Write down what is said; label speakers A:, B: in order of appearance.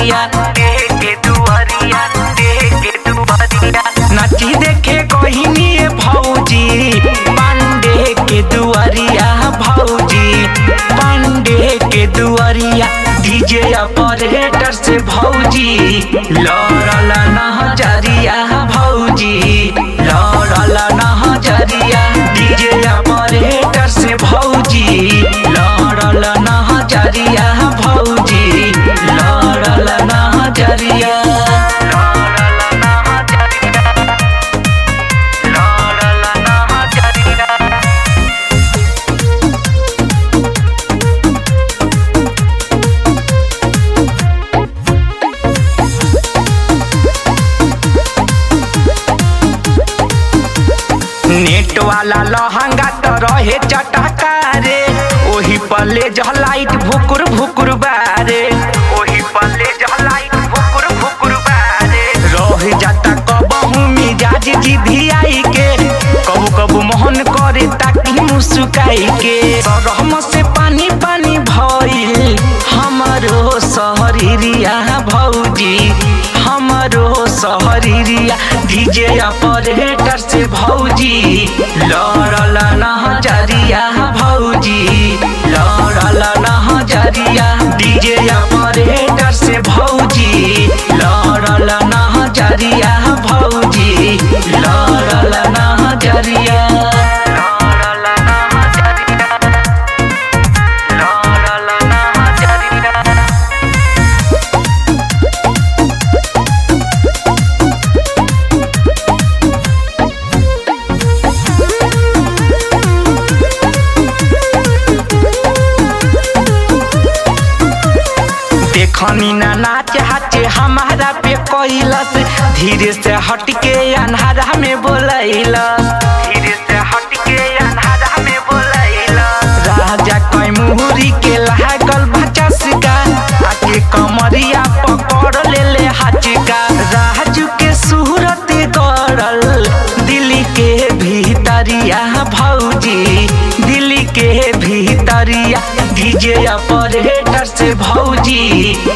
A: दुआरिया के दुआरिया के दुआरिया नाची देखे कोहिनी भौजी पांडे के दुआरिया भौजी पांडे के दुआरिया डीजे ऑपरेटर से भौजी लड़ल नजरिया भौजी लड़ल नजरिया डीजे ऑपरेटर से भौजी लड़ल नजरिया भौजी लड़ल नजरिया लड़ल नजरिया लड़ल नजरिया नेट वाला लहंगा तो रहे चटका रे ओही पल्ले जलाइट भुकुर भुकुर बारे ओही पल्ले जलाइट भुकुर भुकुर बारे रह जाता कबहू मिजाज जिधियाई के कबू कबू मोहन करे ताकि मुस्काई के रहम से पानी पानी भइल हमरो शहरिया भौजी हमरो शहरिया डीजे ऑपरेटर से भौजी लड़ल नजरिया भौजी लड़ल नजरिया डीजे ऑपरेटर से भौजी लड़ल नजरिया भौजी लड़ल नजरिया लड़ल नजरिया लड़ल नजरिया देखनी ना नाच हाचे हमारा पे कैलस धीरे से हटके अन्हारा में बोलैलस धीरे से हटके अन्हारा में बोलैलस राजा कैमुरी के लागल भचसका आके कमरिया पकड़ ले ले हाचका राजू के सूरत गड़ल दिल्ली के भीतरिया भौजी दिल्ली के भीतरिया डीजे ऑपरेटर से भौजी